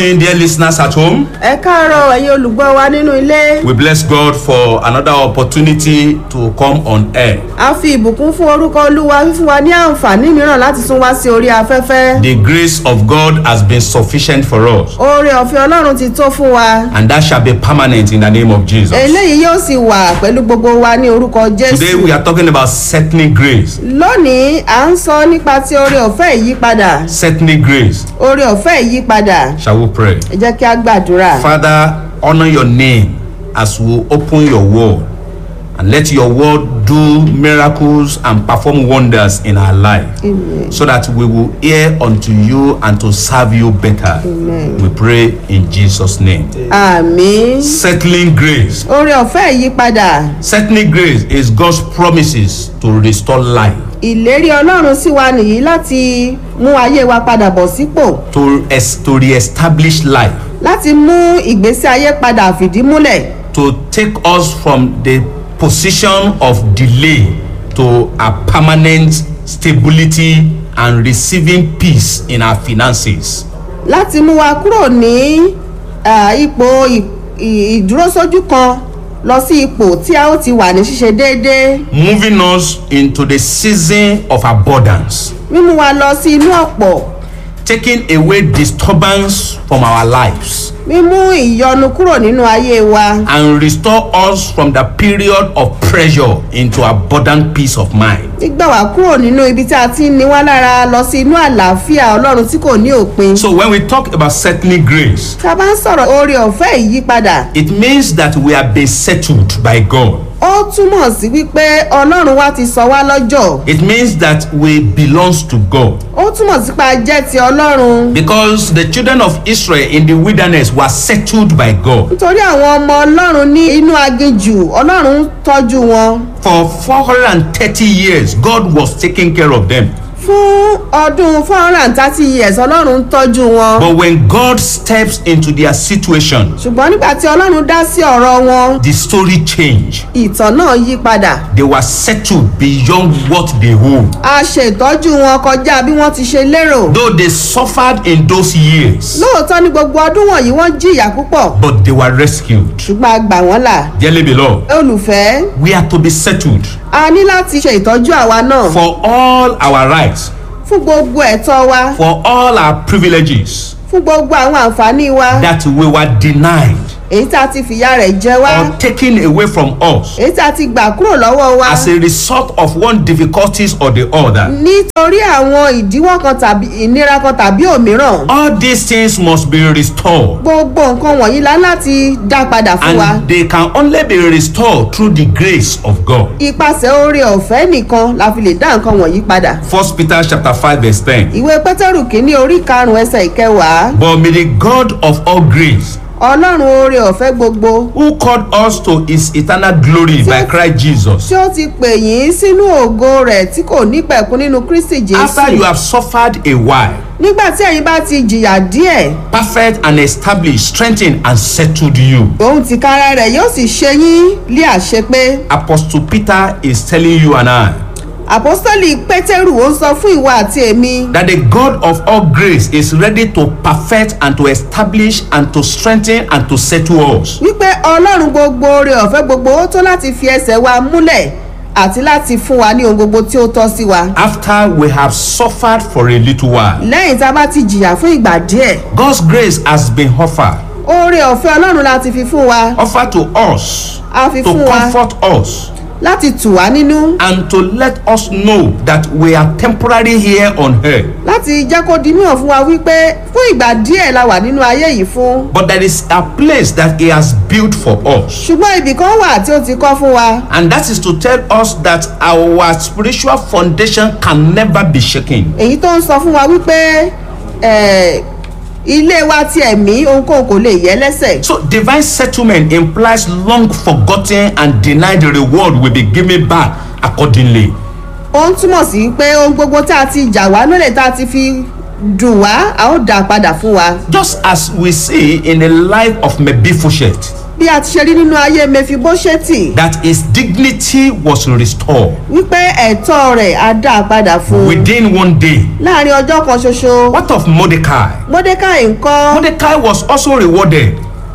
morning, dear listeners at home. ẹ káàárọ̀ ẹ̀yin olùgbọ́ wa nínú ilé We bless God for another opportunity to come on air. a fi ìbùkún fún orúkọ olúwa fífún wa ní àǹfààní mìíràn láti tún wá sí orí afẹ́fẹ́ The grace of God has been sufficient for us, oore ọ̀fẹ́ ọlọ́run ti tó fún wa and that shall be permanent in the name of Jesus. eléyìí yóò sì wà pẹ̀lú gbogbo wa ní orúkọ Today, jésù we are talking about settling grace. lónìí à ń sọ nípa ti oore ọ̀fẹ́ ìyípadà Settling grace. oore ọ̀fẹ́ ìyípadà Shall we pray? ẹ jẹ́ kí a gbàdúrà Father, honor your name as we open your word and let your word do miracles and perform wonders in our life Amen. so that we will hear unto you and to serve you better. Amen. We pray in Jesus' name. àmín Settling grace. oore ọ̀fẹ́ ìyípadà Settling grace is God's promises to restore life, ìlérí ọlọ́run sí wa nìyí láti mú ayé wa padà bọ̀ sípò to, es- to re-establish life, láti mú ìgbésí ayé padà fìdí múlẹ̀ to take us from the position of delay to a permanent stability and receiving peace in our finances. láti mú wa kúrò ní ah, ipò ì- ì- ìdúrósójú kan lọ sí ipò tí a ó ti wà ní ṣíṣe déédéé Moving us into the season of abundance, mímú wa lọ sí inú ọ̀pọ̀ taking away disturbance from our lives, mímú ìyọnu kúrò nínú ayé wa and restore us from the period of pressure into abundant peace of mind. gbígbà wá kúrò nínú ibi tí a ti ń ni wá lára lọ sí inú àlàáfíà ọlọ́run tí kò ní òpin So when we talk about settling grace, tá a bá ń sọ̀rọ̀ oore ọ̀fẹ́ ìyípadà it means that we have been settled by God. ó túmọ̀ sí wípé ọlọ́run wa ti sọ wá lọ́jọ́ It means that we belongs to God. ó túmọ̀ sí pé a jẹ́ ti ọlọ́run Because the children of Israel in the wilderness were settled by God. nítorí àwọn ọmọ ọlọ́run ní inú aginjù ọlọ́run tọ́jú wọn For 430 years, God was taking care of them. fún ọdún four hundred and thirty years ọlọ́run ń tọ́jú wọn But when God steps into their situation, ṣùgbọ́n nígbà tí ọlọ́run dá sí ọ̀rọ̀ wọn the story changed. ìtàn náà yí padà They were settled beyond what they owed. a ṣe ìtọ́jú wọn kọjá bí wọ́n ti ṣe lérò Though they suffered in those years, lóòótọ́ ní gbogbo ọdún wọ̀nyí wọ́n jìyà púpọ̀ but they were rescued. ṣùgbọ́n a gbà wọ́n là Dearly beloved, olùfẹ́ we are to be settled a ní láti ṣe ìtọ́jú àwa náà for all our rights, fún gbogbo ẹ̀tọ́ wa for all our privileges fún gbogbo àwọn àǹfààní wa that we were denied èyí tá a ti fìyà rẹ̀ jẹ wá or taken away from us èyí tá a ti gbà kúrò lọ́wọ́ wa as a result of one difficulties or the other. nítorí àwọn ìdíwọ́ kan tàbí ìnira kan tàbí òmíràn All these things must be restored. gbogbo nǹkan wọ̀nyí la láti dá padà fún wa And they can only be restored through the grace of God. ipasẹ̀ oore ọ̀fẹ́ nìkan la fi lè dá nǹkan wọ̀nyí padà First Peter chapter 5 verse 10. ìwé pétérù kínní orí karùn-ún ẹsẹ̀ ìkẹwàá But may the God of all grace, ọlọ́run oore ọ̀fẹ́ gbogbo who called us to his eternal glory by Christ Jesus, tí ó ti pè yín sínú ògo rẹ̀ tí kò nípẹ̀kún nínú kristi after you jésù have suffered a while, nígbà tí ẹ̀yin bá ti jìyà díẹ̀ perfect and established, strengthened and settled you. òun tìkára rẹ̀ yóò sì ṣe yín lé àṣepé Apostle Peter is telling you and I àpọ́sítọ́lì pétérù ó ń sọ fún ìwà àti èmi that the God of all grace is ready to perfect and to establish and to strengthen and to settle us. wípé ọlọ́run gbogbo oore ọ̀fẹ́ gbogbo ó tó láti fi ẹsẹ̀ wa múlẹ̀ àti láti fún wa ní ohun gbogbo tí ó tọ́ sí wa After we have suffered for a little while, lẹ́yìn tá a bá ti jìyà fún ìgbà díẹ̀ God's grace has been offered, oore ọ̀fẹ́ ọlọ́run láti fi fún wa offered to us a fi to fún wa comfort us láti tù wá nínú and to let us know that we are temporary here on earth. láti jẹ́ kó di mímọ̀ fún wa wípé fún ìgbà díẹ̀ la wà nínú ayé yìí fún But there is a place that He has built for us. ṣùgbọ́n ibì kan wà tí ó ti kọ́ fún wa And that is to tell us that our spiritual foundation can never be shaken. èyí tó ń sọ fún wa wípé eh, ilé wa ti ẹ̀mí ohunkóhun kò lè yẹ lẹ́sẹ̀ So divine settlement implies long forgotten and denied reward will be given back accordingly. ó ń túmọ̀ sí pé ohun gbogbo tá a ti jà wá lólè tá a ti fi dùn wá a ó dà padà fún wa Just as we see in the life of Mephibosheth, bí a ti ṣe rí nínú ayé mẹfibóṣẹ́tì that his dignity was restored wípé ẹ̀tọ́ rẹ̀ á dá a padà fún un within one day. láàrin ọjọ́ kan ṣoṣo What of Mordecai? mordecai ńkọ́ Mordecai was also rewarded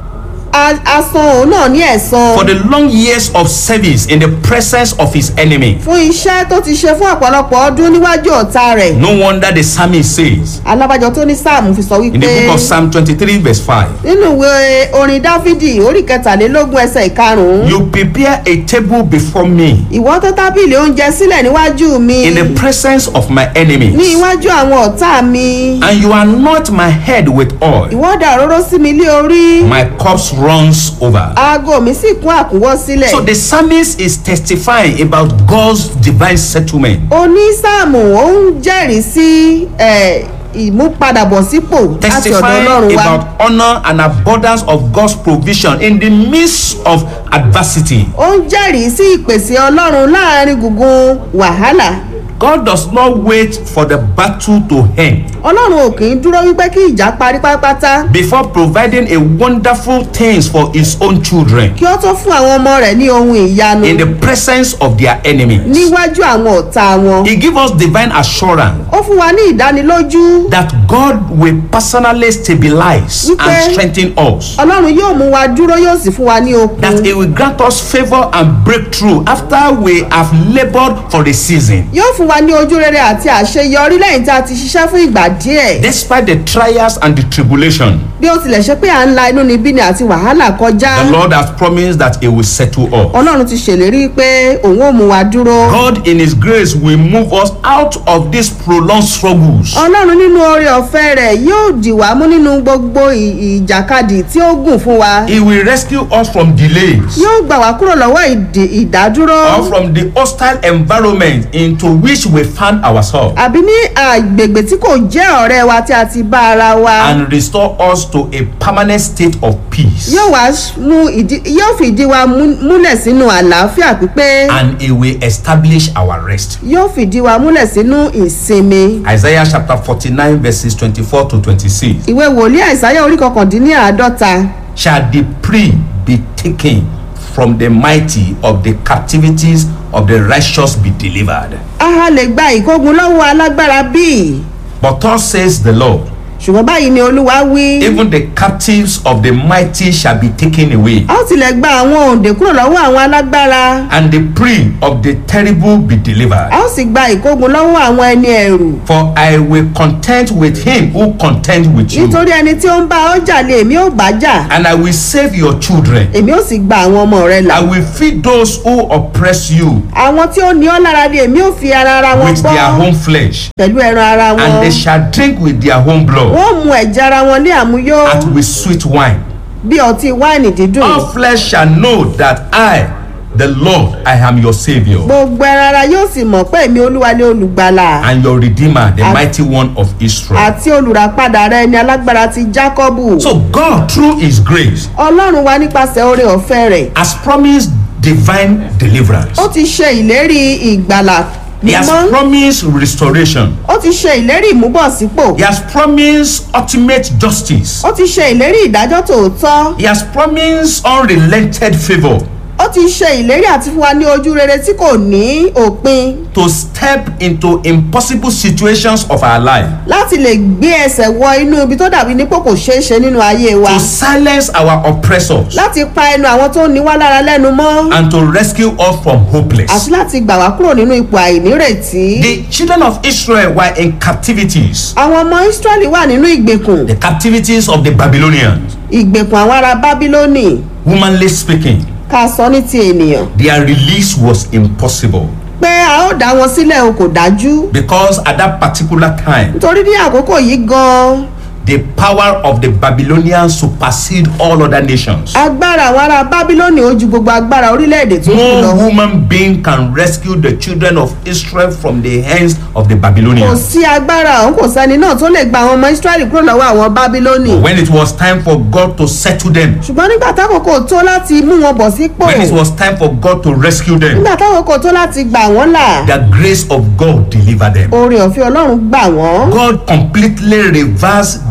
a- a san òun náà ní ẹ̀san for the long years of service in the presence of his enemy. fún iṣẹ́ tó ti ṣe fún ọ̀pọ̀lọpọ̀ ọdún níwájú ọ̀tá rẹ̀ No wonder the psalmist says alábàjọ tó ní sáàmù fi sọ in wípé the book of Psalm 23, verse 5 nínú ìwé orin dáfídì orí kẹtàlélógún ẹsẹ̀ ìkarùn-ún You prepare a table before me ìwọ tó tábìlì oúnjẹ sílẹ̀ níwájú mi in the presence of my ní enemies, iwájú àwọn ọ̀tá mi and you anoint my head with oil. ìwọ dà òróró sí mi lé orí My cups runs over. aago mi sì kún àkúnwọ́ sílẹ̀ So the psalmist is testifying about God's divine settlement. onísáàmù ó ń jẹ́rìí sí ẹ̀, ìmúpadàbọ̀sípò láti ọ̀dọ̀ testifying ọlọ́run wá about honor and abundance of God's provision in the midst of adversity. ó ń jẹ́rìí sí ìpèsè ọlọ́run láàrin gbùngbùn wàhálà God does not wait for the battle to end ọlọ́run ò kì í dúró wípé kí ìjà parí pátápátá before providing a wonderful things for his own children kí ó tó fún àwọn ọmọ rẹ̀ ní ohun ìyanu in the presence of their enemies. níwájú àwọn ọ̀tá wọn He gives us divine assurance ó fún wa ní ìdánilójú that God will personally stabilize Wípé- and strengthen us. ọlọ́run yóò mú wa dúró yóò sì fún wa ní okun That He will grant us favor and breakthrough after we have labored for the season. yóò fún wa ní ojú rere àti àṣeyọrí lẹ́yìn tí a ti ṣiṣẹ́ fún ìgbà díẹ̀ Despite the trials and the tribulation, bí ó tilẹ̀ ṣe pé à ń la inú níbí ni àti wàhálà kọjá the Lord has promised that He will settle us. ọlọ́run ti ṣèlérí pé òun ò mú wa dúró God in His grace will move us out of these prolonged struggles. ọlọ́run nínú oore ọ̀fẹ́ rẹ̀ yóò dì wá mú nínú gbogbo ì- ìjàkadì tí ó gùn fún wa He will rescue us from delays yóò gbà wá kúrò lọ́wọ́ ìdè- ìdádúró or from the hostile environment into which we found ourselves àbí ní àgbègbè tí kò jẹ́ ọ̀rẹ́ wa tí a ti bá ara wa and restore us to a permanent state of peace. yóò wá mú ìdí yóò fi ìdí wa mú- múlẹ̀ sínú àlàáfíà pípé And He will establish our rest. yóò fìdí wa múlẹ̀ sínú ìsinmi Isaiah chapter 49, verses 24 to 26. ìwé wòlíì àìsáyà orí kọkàndínláàádọ́ta Shall the prey be taken from the mighty of the captivities of the righteous be delivered? aha lè gba ìkógun lọ́wọ́ alágbára bíi But thus says the Lord, ṣùgbọ́n báyìí ni olúwa wí even the captives of the mighty shall be taken away, a ó tilẹ̀ gba àwọn òǹdè kúrò lọ́wọ́ àwọn alágbára and the prey of the terrible be delivered. a ó sì gba ìkógun lọ́wọ́ àwọn ẹni ẹ̀rù For I will contend with him who contend with you, nítorí ẹni tí ó ń bá ọ jà lé èmi ò bá jà and I will save your children. èmi ò sì gba àwọn ọmọ rẹ là I will feed those who oppress you àwọn tí ó ní ọ lára ni èmi ò fi ara ara wọn with their bọ́ own flesh, pẹ̀lú ẹran ara and wọn they shall drink with their own blood, wọ́n mu ẹ̀jẹ̀ ara wọn ní àmúyó as with sweet wine. bí ọtí wáìnì dídùn All flesh shall know that I, the Lord, I am your Savior gbogbo ẹran ara yóò sì mọ̀ pé èmi olúwa ni olùgbàlà and your Redeemer, the As- mighty one of Israel. àti olùràpadà rẹ ni alágbára ti jákọ́bù So God, through His grace, ọlọ́run wa nípasẹ̀ oore ọ̀fẹ́ rẹ̀ has promised divine deliverance. ó ti ṣe ìlérí ìgbàlà He has mímọ́ promised restoration. ó ti ṣe ìlérí ìmúbọ̀sípò He has promised ultimate justice. ó ti ṣe ìlérí ìdájọ́ tòótọ́ He has promised unrelented favor ó ti ṣe ìlérí àti fún wa ní ojú rere tí kò ní òpin to step into impossible situations of our life, láti lè gbé ẹsẹ̀ wọ inú ibi tó dàbí nípò kò ṣeé ṣe nínú ayé wa to silence our oppressors, láti pa ẹnu àwọn tó ní wá lára lẹ́nu mọ́ and to rescue us from àti hopeless. láti gbà wá kúrò nínú ipò àìnírètí. The children of Israel were in captivities, àwọn ọmọ israẹli wà nínú ìgbèkùn the captivities of the Babylonians. ìgbèkùn àwọn ará bábílónì Humanly speaking, ká sọ ní ti ènìyàn their release was impossible pé a ó dá wọn sílẹ̀ o kò dájú because at that particular time, nítorí ní àkókò yìí gan-an the power of the Babylonians supersede all other nations. agbára àwọn ará bábílónì ó ju gbogbo agbára orílẹ̀-èdè tó kù No lọ human being can rescue the children of Israel from the hands of the kò Babylonians. sí agbára òun kò sẹ́ni náà tó lè gba àwọn ọmọ israẹli kúrò lọ́wọ́ àwọn bábílónì When it was time for God to settle them, ṣùgbọ́n nígbà tákòókò tó láti mú wọn bọ̀ sípò when it was time for God to rescue them, nígbà tákòókò tó láti gbà wọ́n là the grace of God delivered them. oore ọ̀fẹ́ ọlọ́run gbà wọ́n God completely reversed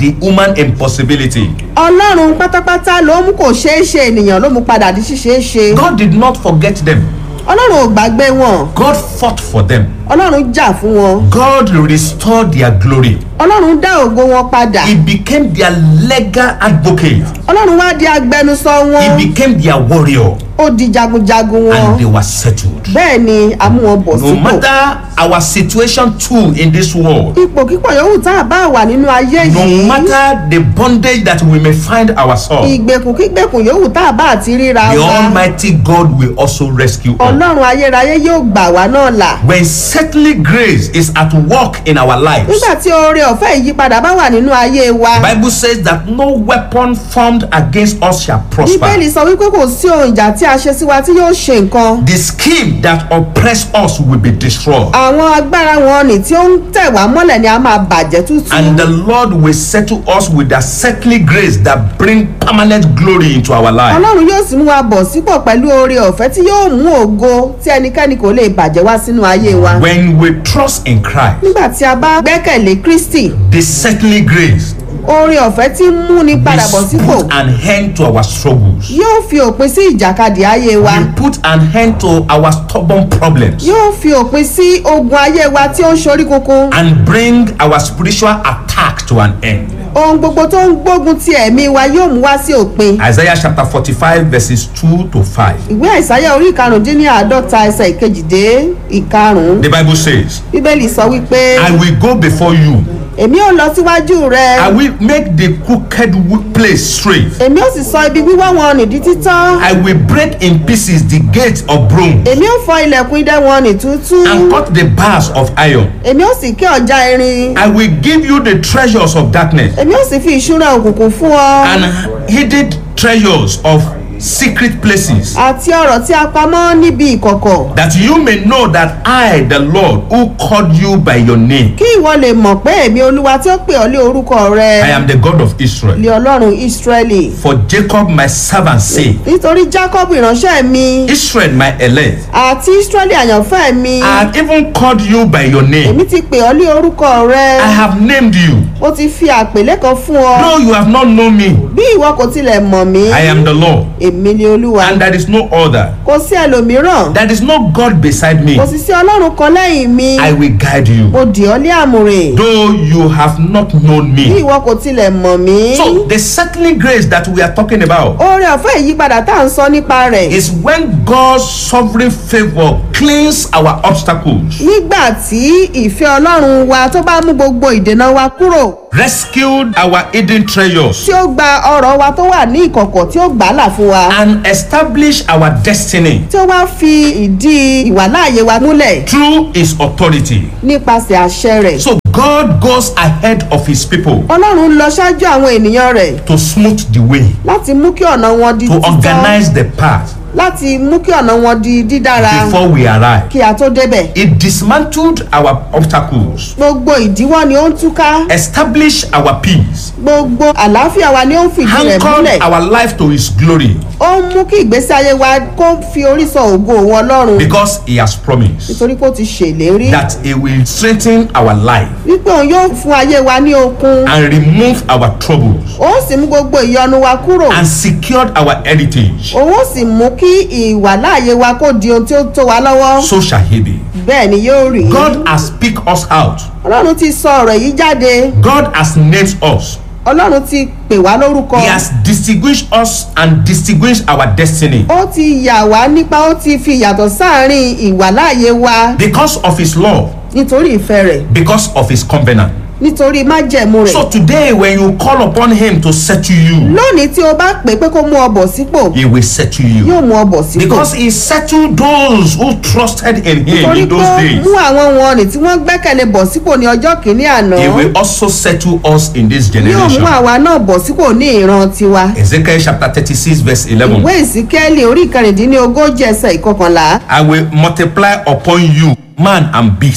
the human impossibility. ọlọ́run pátápátá ló mú kò ṣeé ṣe ènìyàn ló mú padà di ṣíṣeé ṣe God did not forget them. ọlọ́run ò gbàgbé wọn God fought for them. ọlọ́run jà fún wọn God restored their glory. ọlọ́run dá ògo wọn padà He became their legal advocate. ọlọ́run wá di agbẹnusọ wọn He became their warrior. ó di jagunjagun wọn And they were settled. bẹ́ẹ̀ ni a mú wọn bọ̀ No sípò matter our situation too in this world, ipò kíkọ̀ yòówù tá a bá wà nínú ayé no yìí matter the bondage that we may find ourselves, ìgbèkùn kígbèkùn yòówù tá a bá àti ríra the wa Almighty God will also rescue us. ọlọ́run ayérayé yóò gbà wá náà là When settling grace is at work in our lives, nígbà tí oore ọ̀fẹ́ ìyípadà bá wà nínú ayé wa Bible says that no weapon formed against us shall prosper. bíbélì sọ wípé kò sí ohun ìjà tí a ṣe sí wa tí yóò ṣe nǹkan The scheme that oppress us will be destroyed. àwọn agbára wọn ni tí ó ń tẹ̀ wá mọ́lẹ̀ ni a máa bàjẹ́ tútù And the Lord will settle us with that settling grace that bring permanent glory into our life. ọlọ́run yóò sì mú wa bọ̀ sípò pẹ̀lú oore ọ̀fẹ́ tí yóò mú ògo tí ẹnikẹ́ni kò lè bàjẹ́ wá sínú ayé wa When we trust in Christ, nígbà tí a bá gbẹ́kẹ̀lé kristi the settling grace oore ọ̀fẹ́ tí ń múni padà bọ̀ will sípò put an end to our struggles. yóò fi òpin sí ìjàkadì ayé wa Will put an end to our stubborn problems yóò fi òpin sí ogun ayé wa tí ó ń ṣorí kunkun and bring our spiritual attack to an end. ohun gbogbo tó ń gbógun ti ẹ̀mí wa yóò mú wá sí òpin Isaiah chapter 45 verses 2 to 5. ìwé àìsáyà orí ìkarùndínláàádọ́ta ẹsẹ̀ ìkejìdé ìkarùn-ún The Bible says, bíbélì sọ wípé I will go before you. èmi ò lọ síwájú rẹ I will make the crooked wo- place straight. èmi ò sì sọ ibi wíwọ́ wọn nì di títán I will break in pieces the gate of bronze èmi ò fọ ilẹ̀kùn idẹ wọn nì tútú and cut the bars of iron. èmi ò sì ké ọjà irin I will give you the treasures of darkness èmi ò sì fi ìṣúra òkùnkùn fún ọ and hidden treasures of secret places, àti ọ̀rọ̀ tí a pamọ́ níbi ìkọ̀kọ̀ that you may know that I, the Lord, who called you by your name, kí ìwọ lè mọ̀ pé èmi olúwa tí ó pè ọ́ lé orúkọ rẹ I am the God of Israel. lé ọlọ́run ísírẹ́lì For Jacob my servant say, nítorí jacob ìránṣẹ́ mi Israel my elect, àti ísírẹ́lì àyànfẹ́ mi I have even called you by your name. èmi ti pè ọ́ lé orúkọ rẹ I have named you, ó ti fi àpèlé kan fún ọ though you have not known me. bí ìwọ kò tilẹ̀ mọ̀ mí I am the Lord, èmi ni olúwa and there is no other. kò sí ẹlòmíràn There is no God beside me. kò sì sí ọlọ́run kan lẹ́yìn mi I will guide you, mo dì ọ́ lé àmùrè though you have not known bí me. ìwọ kò tilẹ̀ mọ̀ mí So the settling grace that we are talking about oore ọ̀fẹ́ ìyípadà tá à ń sọ nípa rẹ̀ is when God's sovereign favor cleans our obstacles, nígbà tí ìfẹ́ ọlọ́run wa tó bá mú gbogbo ìdènà wa kúrò rescued our hidden treasures, tí ó gba ọrọ̀ wa tó wà ní ìkọ̀kọ̀ tí ó gbà á là fún wa and establish our destiny tí ó wá fi ìdí ìwàláàyè wa múlẹ̀ through His authority. nípasẹ̀ àṣẹ rẹ̀ So God goes ahead of His people ọlọ́run ń lọ ṣáájú àwọn ènìyàn rẹ̀ to smooth the way, láti mú kí ọ̀nà wọn di to títọ́ organize the path láti mú kí ọ̀nà wọn di dídára before we arrive. kí a tó débẹ̀ It dismantled our obstacles, gbogbo ìdíwọ́ ni ó ń túká established our peace, gbogbo àlàáfíà wa ni ó ń fìdí rẹ̀ anchored múlẹ̀ our life to His glory ó ń mú kí ìgbésí ayé wa kó fi orí sọ ògo òun ọlọ́run because He has promised nítorí pé ó ti ṣèlérí that He will strengthen our life wípé òun yóò fún ayé wa ní okun and remove our troubles ó sì mú gbogbo ìyọnu wa kúrò and secured our heritage. òun ó sì mú kí ìwàláàyè wa kó di ohun tí ó tó wa lọ́wọ́ So shall He be. bẹ́ẹ̀ ni yóò rí God has picked us out. ọlọ́run ti sọ ọ̀rọ̀ yìí jáde God has named us. ọlọ́run ti pè wá lórúkọ He has distinguished us and distinguished our destiny ó ti yà wá nípa ó ti fi yàtọ̀ sáàrin ìwàláàyè wa because of His love, nítorí ìfẹ́ rẹ̀ because of His covenant. nítorí májẹ̀mú rẹ̀ So today, when you call upon Him to settle you, lónìí tí o bá pè pé kó mú ọ bọ̀ sípò He will settle you. yóò mú ọ bọ̀ sípò Because He settled those who trusted in Him torí in pé those ó days. mú àwọn wọn nì tí wọ́n gbẹ́kẹ̀lé bọ̀ sípò ní ọjọ́ kìíní àná He will also settle us in this yóò mú generation. àwa náà bọ̀ sípò ní ìran tiwa Ezekiel chapter 36, verse 11. ìwé ìsíkẹ́lì orí ìkẹrìndínlógójì ẹsẹ̀ ìkọkànlá I will multiply upon you man and beast,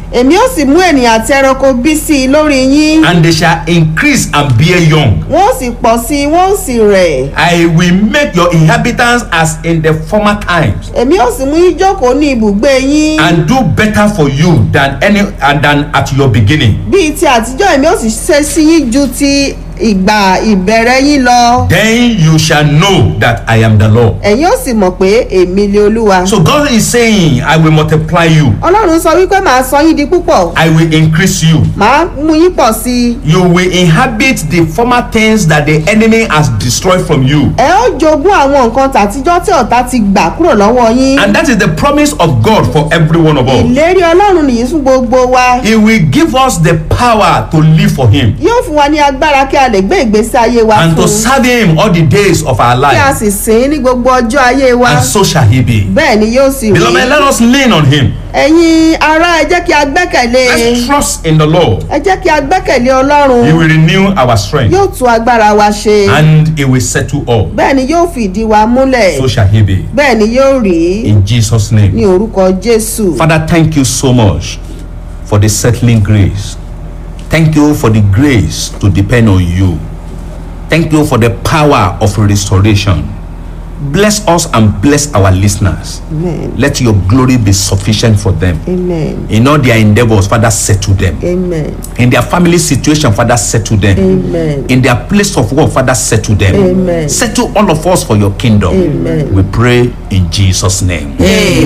èmi ó sì mú ènìyàn àti ẹranko bí sí i lórí yín and they shall increase and bear young. wọ́n ó sì pọ̀ sí i wọ́n ó sì rẹ̀ I will make your inhabitants as in the former times, èmi ó sì mú yín jókòó ní ibùgbé yín and do better for you than any and than at your beginning. bíi ti àtijọ́ èmi ó sì ṣe sí yín ju ti ìgbà ìbẹ̀rẹ̀ yín lọ Then you shall know that I am the Lord. ẹ̀yin ó sì mọ̀ pé èmi lé olúwa So God is saying, I will multiply you, ọlọ́run sọ wípé màá sọ yín di púpọ̀ I will increase you. màá mú yín pọ̀ sí i You will inhabit the former things that the enemy has destroyed from you. ẹ ó jogún àwọn nǹkan tàtijọ́ tí ọ̀tá ti gbà kúrò lọ́wọ́ yín And that is the promise of God for every one of us. ìlérí ọlọ́run nìyí fún gbogbo wa He will give us the power to live for Him yóò fún wa ní agbára kí a lè gbé ìgbésí ayé wa and fún to un serve Him all the days of our kí a life. sì sìn ín ní gbogbo ọjọ́ ayé wa And so shall He be. bẹ́ẹ̀ ni yóò sì rí Beloved, let us lean on Him. ẹ̀yin ará ẹ jẹ́ kí a gbẹ́kẹ̀lé Let's trust in the Lord. ẹ jẹ́ kí a gbẹ́kẹ̀lé ọlọ́run He will renew our strength yóò tún agbára wa ṣe and He will settle all. bẹ́ẹ̀ ni yóò fìdí wa múlẹ̀ So shall He be. bẹ́ẹ̀ ni yóò rí In Jesus' ní name. orúkọ jésù Father, thank you so much for the settling grace. Thank you for the grace to depend on you. Thank you for the power of restoration. Bless us and bless our listeners. amen Let your glory be sufficient for them. amen In all their endeavors, Father, settle them. amen In their family situation, Father, settle them. amen In their place of work, Father, settle them. Amen. Settle all of us for your kingdom. Amen. We pray in Jesus' name. amen.